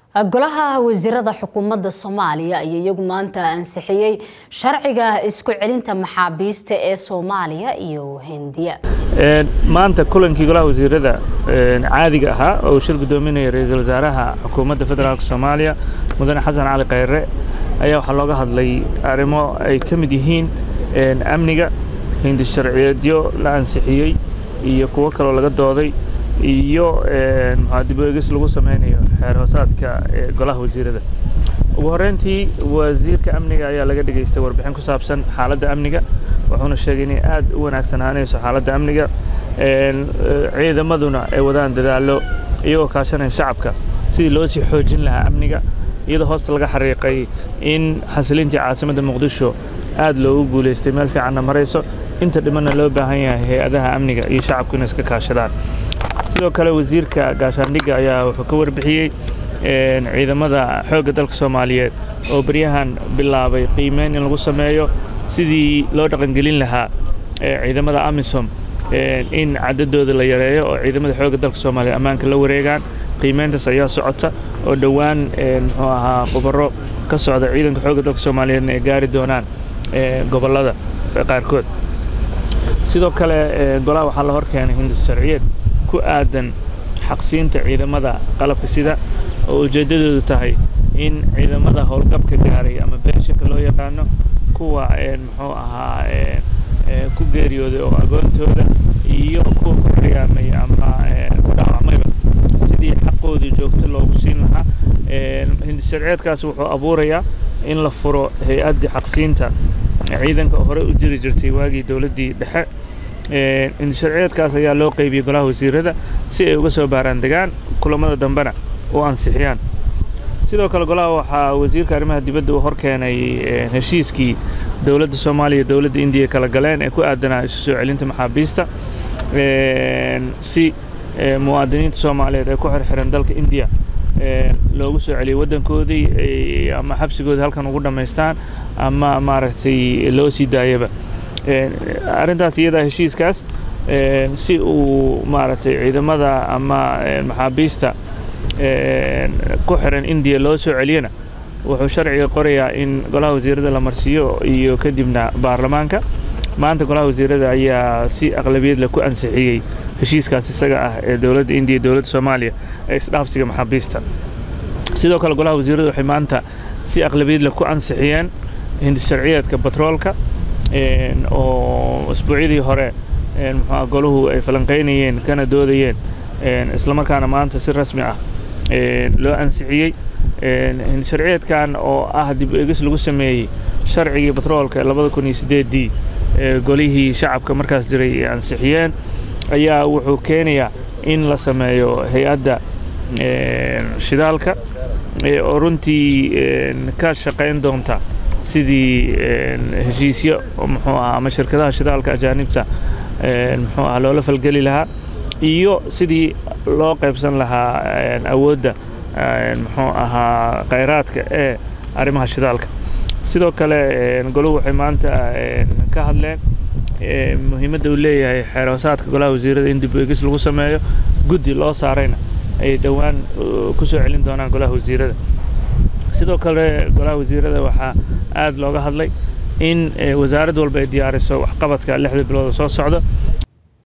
golaha wasiirada xukuumadda soomaaliya ayaa iyagu maanta ansixiyey sharciga isku celinta maxaabiista ee soomaaliya iyo hindiya maanta kulankii golaha wasiirada caadiga ahaa oo uu shir gudoominaya ra-iisul wasaaraha xukuumadda federaalk soomaaliya mudane xasan cali khayre ayaa waxaa looga hadlay arrimo ay ka mid yihiin amniga hindi sharciyeedyo la ansixiyey iyo kuwo kaloo laga dooday iyo dib eegis lagu samaynayo xeer hoosaadka golaha wasiirada ugu horreyntii wasiirka amniga ayaa laga dhegaystay warbixin ku saabsan xaaladda amniga wuxuuna sheegay inay aad u wanaagsanaanayso xaaladda amniga ciidamaduna ay wadaan dadaallo iyagoo kaashanaya shacabka sidii loo sii xoojin lahaa amniga iyadoo hoosta laga xariiqay in xasilintii caasimadda muqdisho aad loogu guulaystay meel fiicanna marayso inta dhimanna loo baahan yahay hay-adaha amniga iyo shacabku inay iska kaashadaan sidoo kale wasiirka gaashaandhigga ayaa wuxuu ka warbixiyey ciidamada xoogga dalka soomaaliyeed oo baryahan bilaabay qiimeyn in lagu sameeyo sidii loo dhaqangelin lahaa ciidamada amisom in cadadooda la yareeyo oo ciidamada xoogga dalka soomaaliyeed ammaanka la wareegaan qiimeyntaas ayaa socota oo dhowaan muxuu ahaa khubaro ka socda ciidanka xoogga dalka soomaaliyeedna ay gaari doonaan gobollada qaarkood sidoo kale golaha waxaa la hor keenay hindis sharciyeed ku aadan xaqsiinta ciidamada qalabka sida oo ujeeddadoodu tahay in ciidamada howlgabka gaaray ama beenshanka loo yaqaano kuwa muxuu ahaa ku geeriyooday oo agoontooda iyo kuwa ku xiyaamay ama ku dhaawacmayba sidii xaqoodii joogto loogu siin lahaa hindisharceedkaas wuxuu abuurayaa in la furo hay-addii xaqsiinta ciidanka oo horey u jiri jirtay waagii dowladdii dhexe hindisharceedkaas ayaa loo qaybiyey golaha wasiirada si ay uga soo baaraan degaan kulamada dambena u ansixiyaan sidoo kale golaha waxaa wasiirka arrimaha dibadda uu hor keenay heshiiskii dowladda soomaaliya iyo dowladda indiya kala galeen ee ku aadanaa isu soo celinta maxaabiista si muwaadiniinta soomaaliyeed ee ku xirxiran dalka indiya loogu soo celiyey waddankoodii ama xabsigoodii halkan ugu dhammaystaan ama maaragtay loo sii daayaba arrintaas iyadaa heshiiskaas si uu maaragtay ciidamada ama maxaabiista ku xiran indiya loo soo celiyana wuxuu sharciga qorayaa in golaha wasiirada la marsiiyo iyo kadibna baarlamaanka maanta golaha wasiirada ayaa si aqlabiyad leh ku ansixiyey heshiiskaas isaga ah ee dowladda indiya iyo dowladda soomaaliya ee isdhaafsiga maxaabiista sidoo kale golaha wasiirada waxay maanta si aqlabiyad leh ku ansixiyeen hindis sharciyeedka batroolka oo isbuucyadii hore muxuu golahu ay falanqaynayeen kana doodayeen islamarkaana maanta si rasmi ah loo ansixiyey sharciyeedkan oo ah dib eegis lagu sameeyey sharcigii batroolka labada kun iyo sideeddii golihii shacabka markaas jiray ay ansixiyeen ayaa wuxuu keenayaa in la sameeyo hay-adda shidaalka oo runtii ka shaqayn doonta sidii heshiisyo muxuu ahaa ama shirkadaha shidaalka ajaanibta muxuu ahaa loola falgeli lahaa iyo sidii loo qaybsan lahaa awoodda muxuu ahaa khayraadka ee arrimaha shidaalka sidoo kale goluhu waxay maanta ka hadleen muhiimadda uu leeyahay xeer hoosaadka golaha wasiirada in dib eegis lagu sameeyo guddi loo saarayna ay dhowaan ku soo celin doonaan golaha wasiirada sidoo kale golaha wasiirada waxaa aad looga hadlay in wasaarad walba ay diyaariso waxqabadka lixda bilood oo soo socda